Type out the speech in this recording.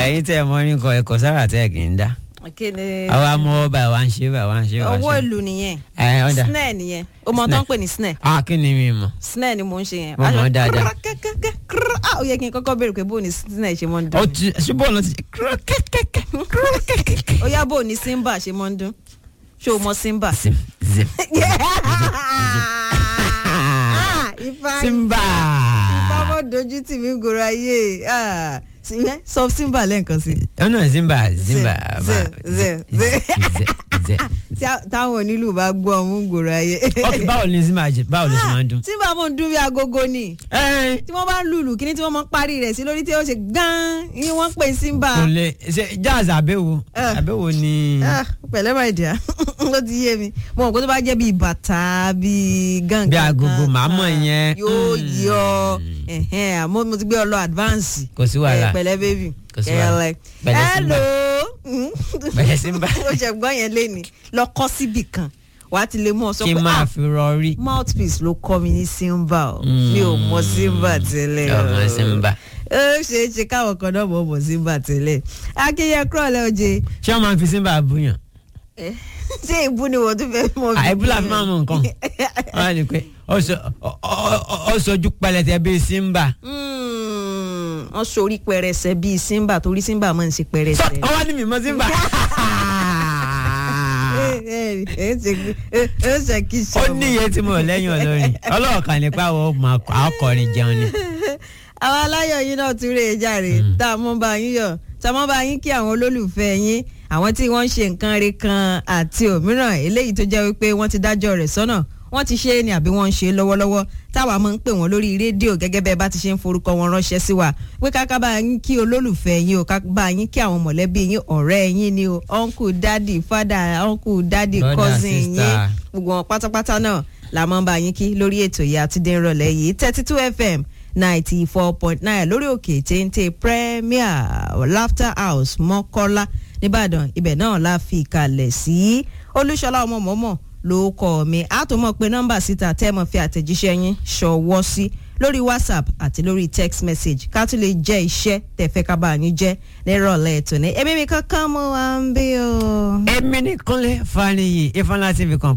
ẹ̀yin tẹ́ ẹ mọ ní kọ ẹ̀kọ́ sára tẹ́ ẹ kì í dá kí ni àwa mọ ọba ẹ̀ wá ń ṣe bá wá ń ṣe wá owó ṣe. ìlú nìyẹn ẹ ọ̀dà snare nìyẹn o mọ tó ń pè ní snare ah kí ni mi mọ̀ snare ni mò ń ṣe yẹn. Mo mọ̀ Aṣọ- dáadáa. kẹ́kẹ́kẹ́ krrr, ah, ó yẹ kí n kọ́kọ́ béèrè pé bó ni snare ṣe mọ́ ń ó dún. ti ṣùgbọ́n ọ̀nà ti kẹ́kẹ́kẹ́. ó yá bó ni simba ṣe mọ́ ń dún ṣé o mọ simba. zim zim Ah, ifá simba. ifá mọ́ dojú tì mí gòrò ayé Ah, sí- ẹ, sọ simba lẹ́ẹ̀kan sí i. ọ̀nà zimba zimba. zim, zim, zim. zim. Tí a- táwọn onílù bá gbọ́ ọmú gòrò ayé. ok báwo ni zimba jẹ báwo ló ṣe máa ń dún. simba mọ̀ ń dún bí agogo ni ẹ tí wọ́n bá ń lùlù kíní tí wọ́n máa ń parí rẹ̀ sí lórí tí ó ṣe gán ni wọ́n pè simba. kò lè ṣe jazz àbẹ̀wò Eh. àbẹ̀wò ni. Ah, pẹ̀lẹ́ máa dìá ó ti yé mi mo mọ̀ pé tó bá jẹ́ bíi bàtà bíi gángan Bí agogo, kan, màá mọ̀ ah, yẹn. yóò Mm. yọ ẹ̀hẹ́n, àmọ́ mo ti gbé ọ lọ advance Kò sí wàhálà. Eh, pẹ̀lẹ́ baby Kò sí wàhálà. Kẹ̀lẹ́. Pẹ̀lẹ́ Simba. hello Pẹ̀lẹ́ Simba. ó ṣe gbọ́ yẹn léni lọ kọ́ síbì kan wàá ti lè mú ọ sọ kí pé n máa ah fi rọrí. mouthpiece ló kọ́ mi ní simba o Mm. mi ò mọ simba tẹ́lẹ̀ o ọmọ simba. ó ṣeé ṣe káwọn kan náà mọ̀ mọ̀ simba tẹ́lẹ̀ akínyẹ kúrọ̀lẹ́ oje ṣé wọn máa ń fi simba búyàn. Eh, ṣé ìbú ni wọ́n tún fẹ́ mọ̀ bí? àìbúlà fi máa mọ nǹkan. wọ́n á ní pé ó sọ- ó- ó- ó sojú pẹlẹtẹ bíi simba. Mm, wọ́n sorí pẹrẹsẹ bíi simba torí simba máa ń ṣe pẹrẹsẹ. ọwọ́ ni mi mọ simba. Eh, eh, eh, ṣe eh, eh, ṣe kí ṣe ó ọmọ. ní iye tí mo lẹ́yìn olórin ọlọ́ọ̀kan nípa àwọn ọmọ akọrin jẹun ni. àwọn aláyọ̀ yín náà tún rè é jàre tá a mọ́ bá yín yọ̀ tá a mọ́ bá yín kí àwọn olólùfẹ́ yín àwọn tí wọ́n ń ṣe nǹkan re kan àti òmíràn eléyìí tó jẹ́ wípé wọ́n ti dájọ́ rẹ̀ sọ́nà wọ́n ti ṣe é ni àbí wọ́n ń ṣe é lọ́wọ́lọ́wọ́ táwa máa ń pè wọ́n lórí rédíò gẹ́gẹ́ bẹ́ẹ̀ bá ti ṣe ń forúkọ wọn ránṣẹ́ sí wa pé káká bá yín kí olólùfẹ́ yín o ká bá yín kí àwọn mọ̀lẹ́bí yín ọ̀rẹ́ yín ni o uncle daddy father uncle daddy Brother, cousin yín sister. gbogbo wọn pátápátá náà la máa ń bá yín kí lórí ètò yìí àti dẹ́nrọ̀lẹ́ yìí thirty two fm ninety four point nine lórí òkè téńté premier laughter house mọ́kọ́lá nìbàdàn ibẹ̀ náà la fi kalẹ̀ sí olúṣọlá ọmọ mọ́mọ́ ló kọ́ mi àtúmọ̀ pé nọ́mbà síta tẹ́ mọ̀ fi àtẹ̀jíṣẹ́ yín ṣọwọ́ sí lórí whatsapp àti lórí text message ká tún lè jẹ́ iṣẹ́ tẹ̀fẹ́ ká bá yín jẹ́ nírọ̀lẹ́ ètò ní èmi mi kankan mo wá ń bí o. èmi ní kúnlẹ̀ faniyi ifeanyi tv kan